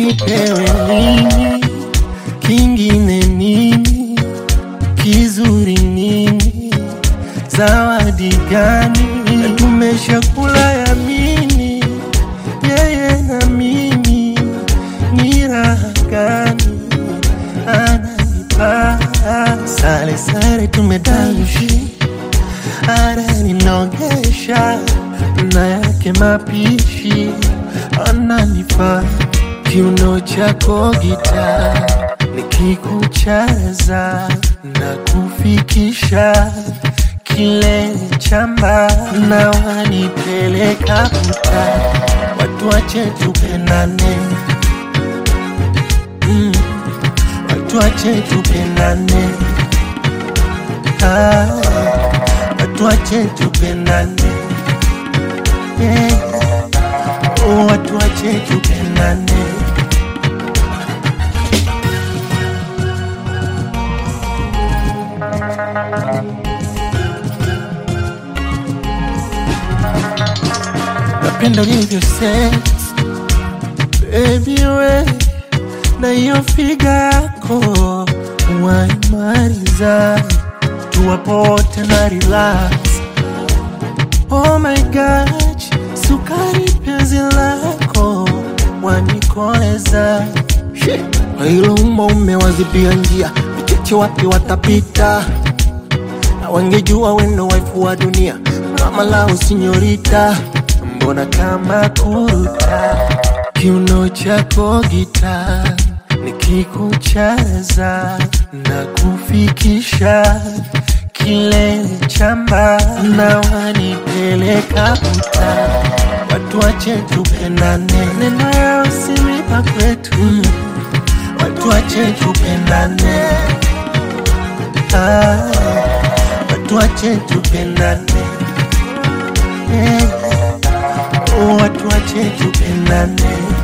nipewe nini kingine nini kizuri nini zawadi gani tumeshakula yamini yeye na mimi ni raha gani ananipa sare sare tumedaishi ananinogesha na yake mapishi ananifaa kiuno chako gita nikikucheza na kufikisha kilele chamba na wanipeleka puta watu wache tupendane mm. watu wache tupendane ah. watu wache tupendane yeah. oh, watu wache tupendane napenda ulivyo sex baby we na hiyo figa yako waimaliza tuwapote na relax oh my gosh sukari penzi lako wanikoleza kwa hilo umbo umewazibia njia vicheche wapi watapita na wangejua wendo waifu wa dunia mama lao sinyorita mbona kama kuruta kiuno chako gita nikikucheza na kufikisha kilele chamba na wanipeleka puta watu wache tupendane neno yao simipa kwetu mm. watu wache tupendane ah, watu wache tupendane yeah. oh, watu wache tupendane